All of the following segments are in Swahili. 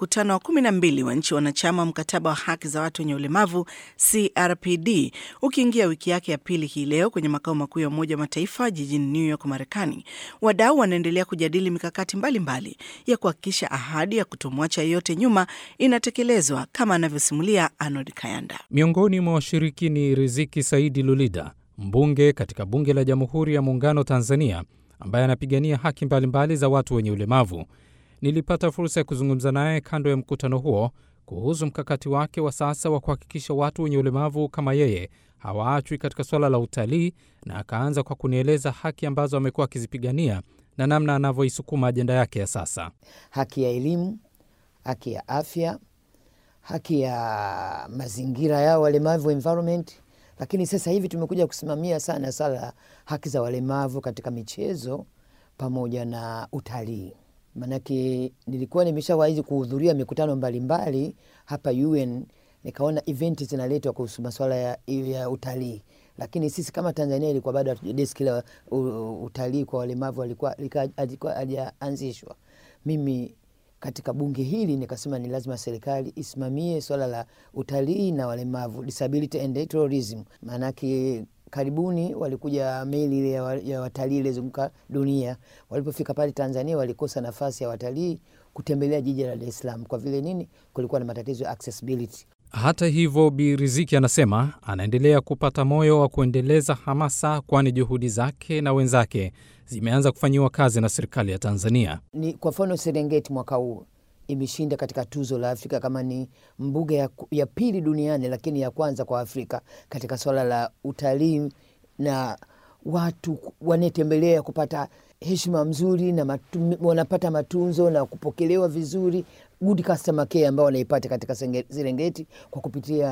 mkutano wa kumi na mbili wa nchi wanachama wa mkataba wa haki za watu wenye ulemavu CRPD ukiingia wiki yake ya pili hii leo kwenye makao makuu ya Umoja wa Mataifa jijini New York, Marekani, wadau wanaendelea kujadili mikakati mbalimbali mbali ya kuhakikisha ahadi ya kutomwacha yeyote nyuma inatekelezwa kama anavyosimulia Arnold Kayanda. Miongoni mwa washiriki ni Riziki Saidi Lulida, mbunge katika Bunge la Jamhuri ya Muungano Tanzania, ambaye anapigania haki mbalimbali mbali za watu wenye ulemavu. Nilipata fursa ya kuzungumza naye kando ya mkutano huo kuhusu mkakati wake wa sasa wa kuhakikisha watu wenye ulemavu kama yeye hawaachwi katika suala la utalii, na akaanza kwa kunieleza haki ambazo amekuwa akizipigania na namna anavyoisukuma ajenda yake ya sasa: haki ya elimu, haki ya afya, haki ya mazingira yao walemavu, environment. Lakini sasa hivi tumekuja kusimamia sana swala la haki za walemavu katika michezo pamoja na utalii. Maanake nilikuwa nimeshawahi kuhudhuria mikutano mbalimbali mbali, hapa UN nikaona eventi zinaletwa kuhusu masuala ya, ya utalii, lakini sisi kama Tanzania ilikuwa bado deski la utalii kwa walemavu alikuwa hajaanzishwa. Mimi katika bunge hili nikasema ni lazima serikali isimamie swala la utalii na walemavu, disability and tourism. Maanake karibuni walikuja meli ile ya watalii ilizunguka dunia. Walipofika pale Tanzania walikosa nafasi ya watalii kutembelea jiji la Dar es Salaam kwa vile nini? Kulikuwa na matatizo ya accessibility. Hata hivyo, Bi Riziki anasema anaendelea kupata moyo wa kuendeleza hamasa, kwani juhudi zake na wenzake zimeanza kufanyiwa kazi na serikali ya Tanzania. Ni kwa mfano Serengeti mwaka huu imeshinda katika tuzo la Afrika kama ni mbuga ya, ya pili duniani, lakini ya kwanza kwa Afrika katika swala la utalii na watu wanetembelea kupata heshima mzuri na matu, wanapata matunzo na kupokelewa vizuri, good customer care ambao wanaipata katika Serengeti kwa kupitia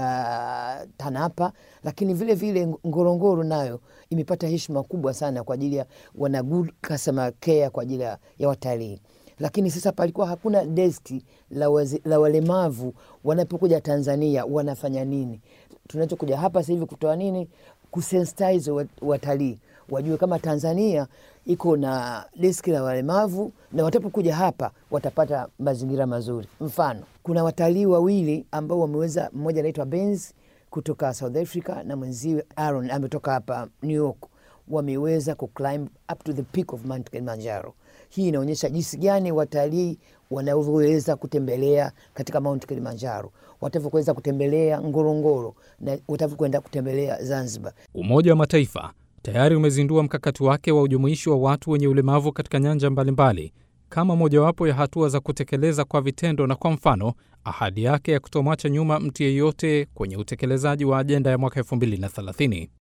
TANAPA, lakini vile vile Ngorongoro nayo imepata heshima kubwa sana kwa ajili ya wana good customer care kwa ajili ya watalii lakini sasa palikuwa hakuna deski la, wazi, la walemavu wanapokuja Tanzania wanafanya nini? Tunachokuja hapa sasa hivi kutoa nini, kusensitize watalii wajue kama Tanzania iko na deski la walemavu na watapokuja hapa watapata mazingira mazuri. Mfano, kuna watalii wawili ambao wameweza, mmoja anaitwa Benz kutoka South Africa na mwenziwe Aaron ametoka hapa New York, wameweza kuclimb up to the peak of Mount Kilimanjaro. Hii inaonyesha jinsi gani watalii wanavyoweza kutembelea katika Mount Kilimanjaro, watavyoweza kutembelea Ngorongoro na watavyokwenda kutembelea Zanzibar. Umoja wa Mataifa tayari umezindua mkakati wake wa ujumuishi wa watu wenye ulemavu katika nyanja mbalimbali mbali, kama mojawapo ya hatua za kutekeleza kwa vitendo na kwa mfano ahadi yake ya kutomwacha nyuma mtu yeyote kwenye utekelezaji wa ajenda ya mwaka 2030.